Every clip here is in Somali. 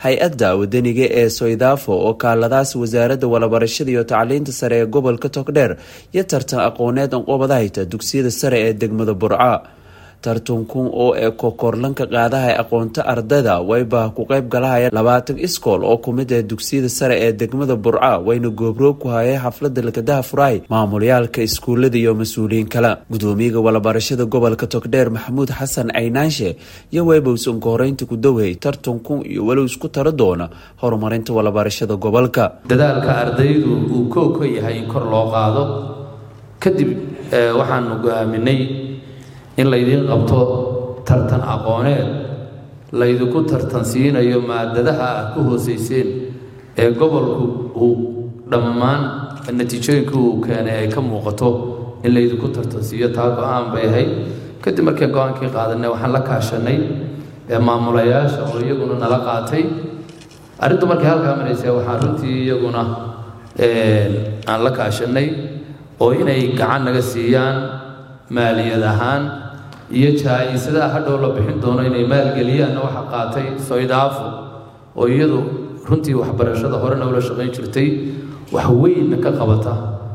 hay-adda wadaniga ee soydafo oo kaaladaas wasaaradda walabarashada iyo tacliinta sare ee gobolka togdheer iyo tartan aqooneed anqobadahayta dugsiyada sare ee degmada burca tartankun oo ee kokorlanka qaadaha aqoonta ardayda wayba ku qeyb galahaya labaatan iskool oo kumid ee dugsiyada sare ee degmada burca wayna goobroog ku hayay xaflada lakadaha furaay maamulyaalka iskuulada iyo mas-uuliyiin kale gudoomiyaga walabarashada gobolka togdheer maxamuud xasan caynaanshe iyo weybowsan kohoreynta ku dowhay tartankun iyo walow isku tara doona horumarinta walabarashada gobolka dadaalka ardaydu uu koog ka yahay in kor loo qaado kadib waxaanu go-aaminay in laydiin qabto tartan aqooneed laydinku tartansiinayo maadadaha aad ku hoosayseen ee gobolku uu dhammaan natiijooyinkii uu keenay ay ka muuqato in laydinku tartansiiyo taa go-aan bay ahayd kadib markii go-aankii qaadanay waxaan la kaashanay maamulayaasha oo iyaguna nala qaatay arrintu markay halkaa maraysa waxaa runtii iyaguna aan la kaashanay oo inay gacan naga siiyaan maaliyad ahaan iyo jaa-isadaha hadhow la bixin doono inay maalgeliyaanna waxa qaatay soydaafo oo iyadu runtii waxbarashada horena ula shaqayn jirtay wax weynna ka qabata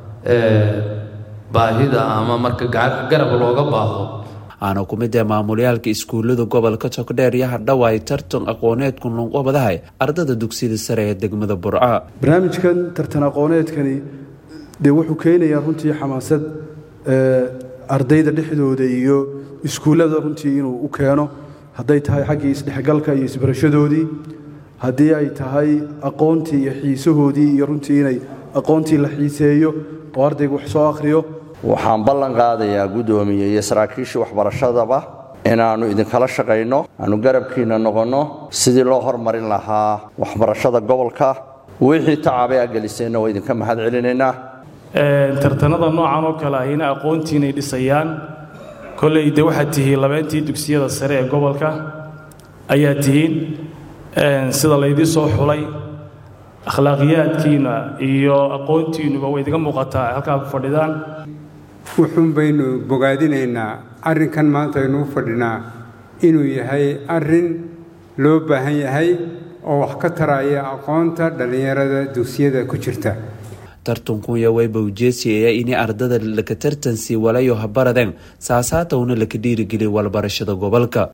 baahida ama marka garab looga baahdo aana ku mid ee maamulyaalka iskuullada gobolka togdheer iyo hadhawaay tartan aqooneedku lunqobadahay ardada dugsiyada sare ee degmada burca barnaamijkan tartan aqooneedkani dee wuxuu keenayaa runtii xamaasad ardayda dhexdooda iyo iskuullada runtii inuu u keeno hadday tahay xaggii isdhexgalka iyo isbarashadoodii haddii ay tahay aqoontii iyo xiisahoodii iyo runtii inay aqoontii la xiiseeyo oo ardaygu wax soo akhriyo waxaan ballan qaadayaa guddoomiye iyo saraakiishii waxbarashadaba inaannu idinkala shaqayno aanu garabkiinna noqonno sidii loo hormarin lahaa waxbarashada gobolka wixii tacabay a geliseenna waa idinka mahad celinaynaa tartanada noocan oo kale ahina aqoontiinay dhisayaan kolley de waxaad tihiin labeentii dugsiyada sare ee gobolka ayaa tihiin sida laydii soo xulay akhlaaqiyaadkiina iyo aqoontiinuba way idiga muuqataa halkaa ku fadhidaan wuxuun baynu bogaadinaynaa arrinkan maanta aynuu fadhinaa inuu yahay arrin loo baahan yahay oo wax ka taraya aqoonta dhallinyarada dugsiyada ku jirta tartankunya wayba ujeesiyaya inay ardada laka tartansii walayo habaradeen saasaatowna laka dhiirigeliya walbarashada gobolka